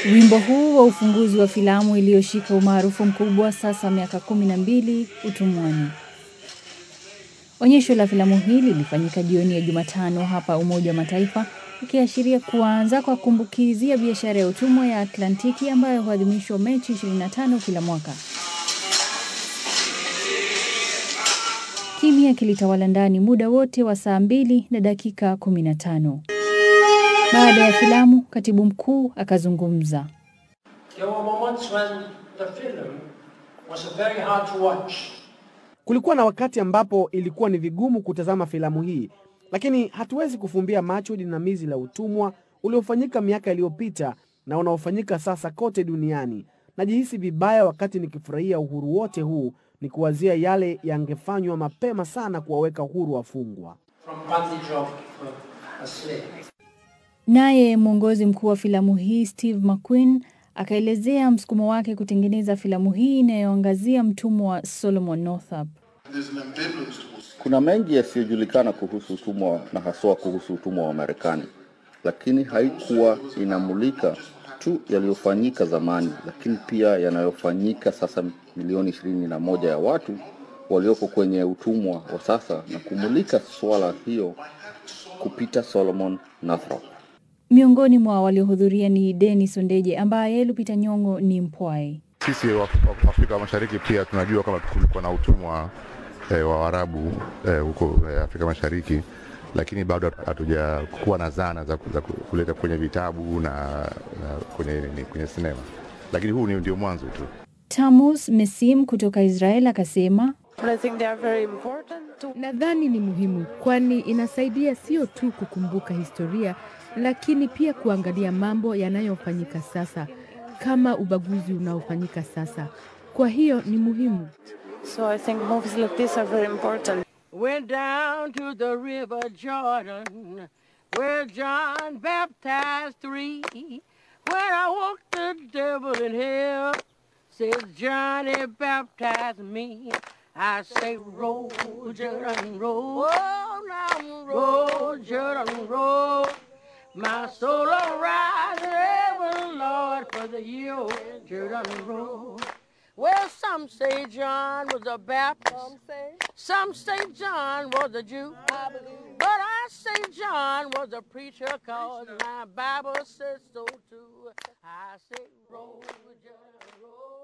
Wimbo huu wa ufunguzi wa filamu iliyoshika umaarufu mkubwa sasa miaka kumi na mbili utumwani. Onyesho la filamu hii lilifanyika jioni ya Jumatano hapa Umoja wa Mataifa, ikiashiria kuanza kwa kumbukizi ya biashara ya utumwa ya Atlantiki ambayo huadhimishwa Mechi 25 kila mwaka. Kimya kilitawala ndani muda wote wa saa mbili na dakika 15. Baada ya filamu, katibu mkuu akazungumza. There were moments when the film was very hard to watch. Kulikuwa na wakati ambapo ilikuwa ni vigumu kutazama filamu hii, lakini hatuwezi kufumbia macho jinamizi la utumwa uliofanyika miaka iliyopita na unaofanyika sasa kote duniani. Najihisi vibaya wakati nikifurahia uhuru wote huu, nikiwazia yale yangefanywa mapema sana kuwaweka huru wafungwa. from bondage of uh, a slave. Naye mwongozi mkuu wa filamu hii Steve McQueen akaelezea msukumo wake kutengeneza filamu hii inayoangazia mtumwa wa Solomon Northup. There's an ambivalence towards Kuna mengi yasiyojulikana kuhusu utumwa na haswa kuhusu utumwa wa Marekani, lakini haikuwa inamulika tu yaliyofanyika zamani, lakini pia yanayofanyika sasa, milioni ishirini na moja ya watu walioko kwenye utumwa wa sasa, na kumulika swala hiyo kupita Solomon Northup. Miongoni mwa waliohudhuria ni Denis Ondeje ambaye Lupita Nyong'o ni mpwai. Sisi wa wa Afrika Mashariki pia tunajua kama kulikuwa na utumwa eh, wa Waarabu eh, huko eh, Afrika Mashariki, lakini bado hatujakuwa na zana za, za kuleta kwenye vitabu na, na kwenye, ni- kwenye sinema, lakini huu ni ndio mwanzo tu. Tamus Mesim kutoka Israel akasema But I think they are very important to Nadhani ni muhimu kwani inasaidia sio tu kukumbuka historia, lakini pia kuangalia mambo yanayofanyika sasa, kama ubaguzi unaofanyika sasa. Kwa hiyo ni muhimu. so I think movies like this are very important. Went down to the river Jordan, where John baptized three. When I walked the devil in hell, says Johnny baptized me. I say, roll, Jordan, roll. Oh, now roll, Jordan, roll. My soul will rise in heaven, Lord, for the year Jordan roll. Well, some say John was a Baptist. Some say, some say John was a Jew. I believe. But I say John was a preacher, cause my Bible says so too. I say, roll, Jordan, roll.